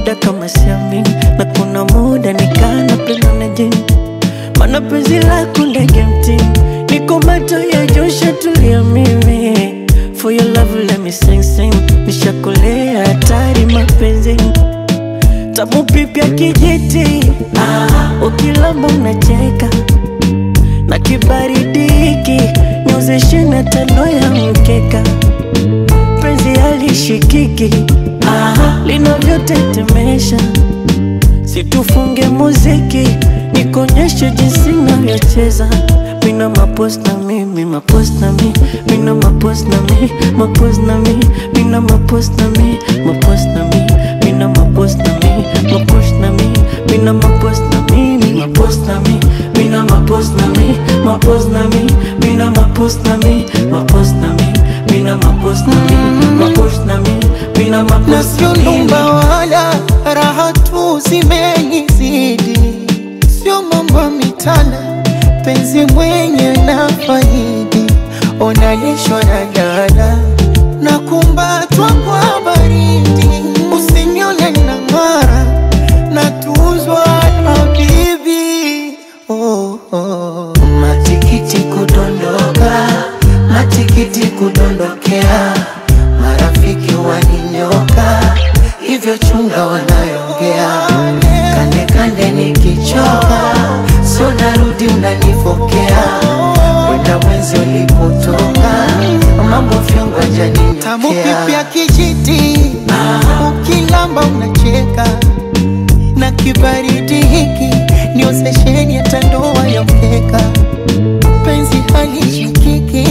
muda kama siamini, na kuna muda nikana penda na jini, mana penzi lako ndege mtini, niko macho ya Joshua, tulia mimi For your love let me sing sing, nishakolea hatari mapenzini tamu pipya kijiti, ah, ukilamba unacheka na kibaridi hiki nyozeshe na tano ya mkeka, penzi halishikiki ah, linavyotetemesha, situfunge muziki nikonyeshe jinsi navyocheza mina mapos na mi mi mapos na mi mina mapos na mi mapos na mi mina mapos na mi mapos na mi mina mapos na mi mapos na mi mina mapos na mi mi mapos na mi mina mapos na mi mapos na mi mina mapos na mi mapos na mi mina mapos na mi mapos na mi mina na mapos sio na mi lumba wala raha tu zimenizidi, sio mambo ya mitana, penzi mwenye na faidi, onalishwa na dala na kumbatwa kwa baridi, usinione na ng'ara na tuzwa habibi oh, oh. Matikiti kudondoka, matikiti kudondokea, marafiki waninyoka, hivyo chunga wanayongea, kande kande nikichoka, sio narudi unanifokea, kwenda mwenzi ulipotoka, mambo vyongo Tamu janinyotea pipya kijiti, ukilamba unacheka na kibaridi hiki niozesheni hata ndoa ya mkeka, penzi halishikiki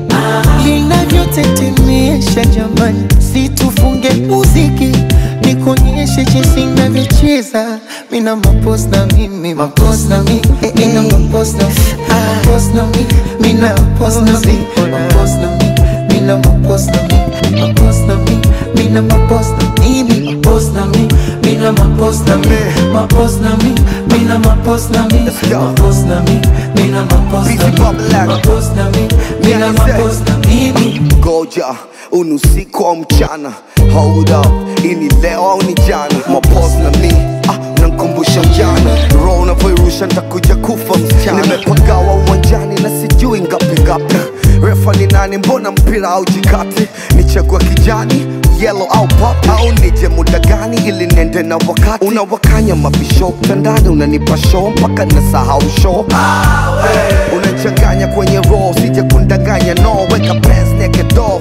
linavyotetemesha jamani, situfunge muziki nikonyeshe jinsi navyocheza mina mapos na mimi mapos na mi mina mapos na mapos na mi mina mapos na mi mapos na mi mina mapos na mi mapos na mi mina mapos na mimi mapos na mi mina mapos na mi mapos na mi mina mapos na mi mapos na mi mina mapos na mi mapos na mi mina mapos na mimi Ngoja unusiku au mchana Hold up, ini leo au ni jana Mapos na mi, ah, nankumbusha mjana Roho unavyoirusha ntakuja kufa msichana Nimepagawa uwanjani na sijui ngapi ngapi Refa ni nani, mbona mpira au jikati Nichagua kijani, yellow au pop Au nije muda gani ili niende na wakati Unawakanya mabisho mtandani unanipa show mpaka nasahau show unachanganya kwenye roho sije kundanganya no weka pants naked door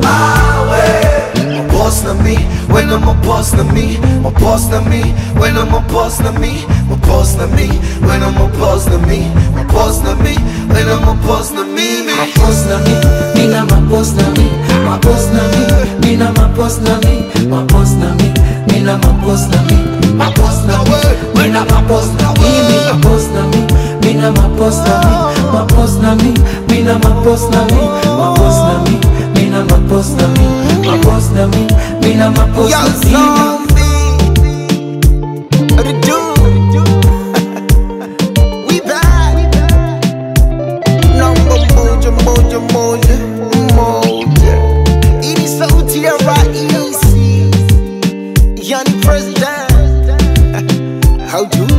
My boss na me, when I'm a boss na me, my boss na me, when I'm a boss na me, my boss na me, when I'm a boss na me, my boss na me, when I'm a boss na me, me. mapos na mi mina mapos na mi mapos na mi mina mapos na mi mapos na mi mina mapos na mi mapos na mi mina mapos na mi mapos na mi mina mapos na mi mapos na mi mina mapos na mi mapos na mi mina mapos na mi mapos na mi mina mapos Young na mi zombie, what it do? We back. Number moja moja moja moja. Ini sauti ya raisi, yani president. How do